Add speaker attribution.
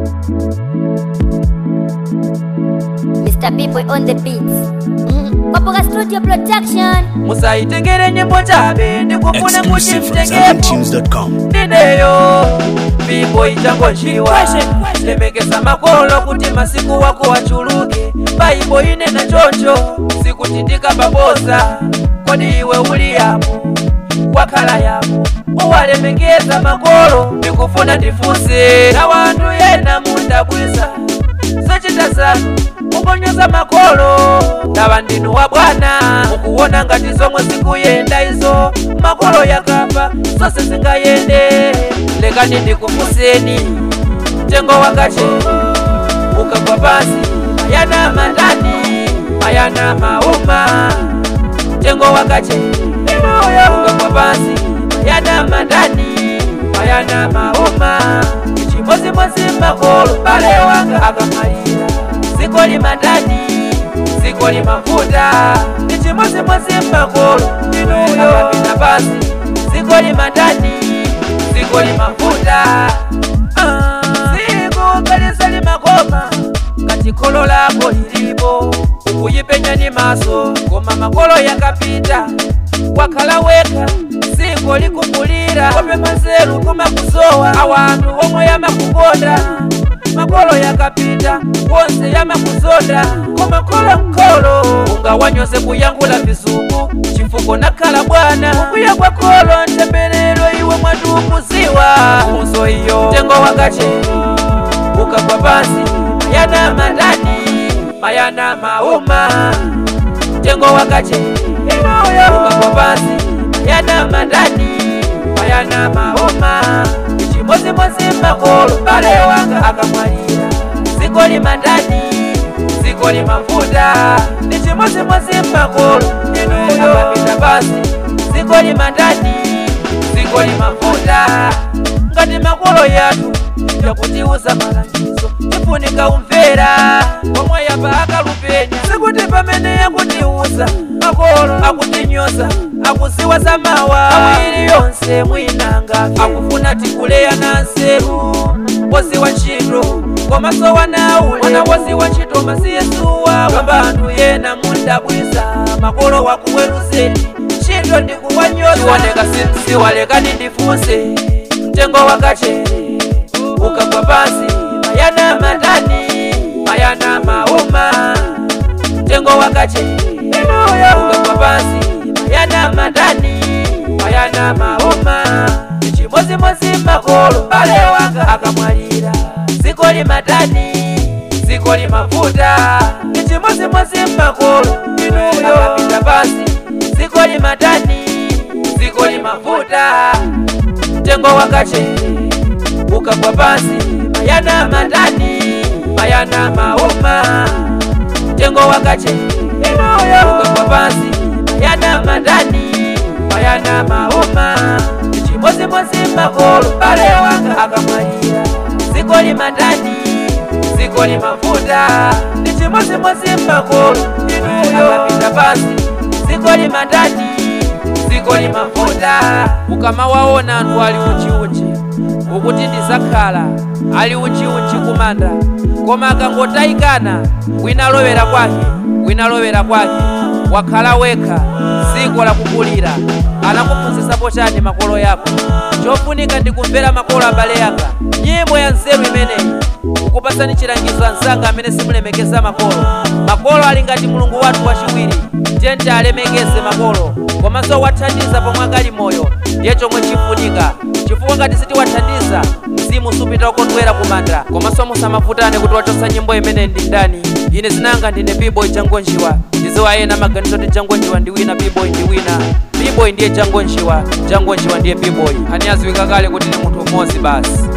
Speaker 1: Mr. B-Boy on the beats. Mm. Kwapoka Studio Production.
Speaker 2: musayitengere nyimbo chabe ndikufuna
Speaker 3: Exclusive from
Speaker 2: muchimtengepo
Speaker 3: ZamTunes.com.
Speaker 2: ndineyo bibo ichangonjiwa lemekeza makolo kuti masiku wako wachuluke baibo inena choncho sikuchitika babosa kodi iwe uli yapo wakhala yapo uwalemekeza makolo ndikufuna ndifunse na wanthu yena mundabwisa sochita zanu mukonyoza makolo ndava ndinu wa bwana mukuona ngati zomwe zikuyenda izo makolo yakapa zonse zingayende lekani ndikufunseni mtengo wakache ukagwa pansi mayana mandani mayana mauma mtengo wakache ukagwa pansi mayana mandani mayana mauma ichimozimozi makolo bale wanga akamalira ziko limadani ziko limafuta ichimozimozi makolo inuyo akapita pasi ziko limadani ziko limafuta Ah, ziko kalisa limakoma ngati kholo lako lilipo ukuyipenya ni maso koma makolo yakapita wakhala wekha ziko likumbulira kope manzeru kumakusowa awanthu omwe yamakukonda makolo yakapita wonse yamakuzonda koma kholo mkholo ungawanyose kuyankhula vizungu chifukwa nakhala bwana kuya kwa kholo ntemberero iwe mwatukuziwa uzo iyo mtengo wakache ukagwa pansi mayana mandani mayana mauma mtengo wakache ukagwa pansi mayana mandani mayana mauma ichimozimozi makolo bale wanga akamwalira ziko limadani ziko limafuta ichimozimozi makolo inuyo akapita pasi ziko limadani ziko limafuta ngati makolo yathu yakutiuza malangizo tifunika umvera omwe yapa akalupenya sikuti pamene yakutiuza makolo akutinyoza akuziwa zamawa awiri yonse mwinanga akufuna tikuleya na nseru woziwa ntchito komaso wanaule wana woziwa ntchito masiyesuwa kamba anthu yena mundabwisa makolo wakuweruzeni ntchito ndikuwanyoza iwoneka simsiwalekani ndifunse mtengo wakachere ukagwa pansi mayana mandani mayana mauma mtengo wakachere ukagwa pansi mayana mandani mayana mauma ichimozimozi makolo bale wanga akamwalira ziko limadani ziko limafuta ichimozimozi makolo inuyo akapita pasi ziko limadani ziko limafuta mtengo wakachere ukagwa pansi mayana mandani mayana mauma mtengo wakachere ukagwa pansi mayana mandani mayana mauma ichimozimozi makolo bale wanga akamwalira ziko limadani ziko limafuta ichimozimozi makolo inuyo akapita pasi ziko limadani ziko limafuta ukamawaona anthu ali unjiunji ukuti ndizakhala ali unjiunji kumanda koma akangotayikana wina alowera kwake wina alowera kwake wakhala wekha ziko lakukulira anakuphunzitsapo chani makolo yako chofunika ndikumvera makolo abale yanga nyimbo ya nzeru imeneyi ukupasani chilangizo anzanga amene simulemekeza makolo makolo ali ngati mulungu wathu wachiwiri tiyeni alemekeze makolo komanso wathandiza pomwe akali moyo ndiye chomwe chifunika chifukwa ngati sitiwathandiza mzimu supita ukondwera kumanda komanso musamavutane kuti wachotsa nyimbo imeneyi ndi ndani ine zinanga ndine b-boy jangonjiwa ndiziwa ena maganizo ti jangonjiwa ndi wina b-boy ndi wina b-boy ndiye jangonjiwa jangonjiwa ndiye b-boy ani aziwika kale kuti ndi munthu umodzi basi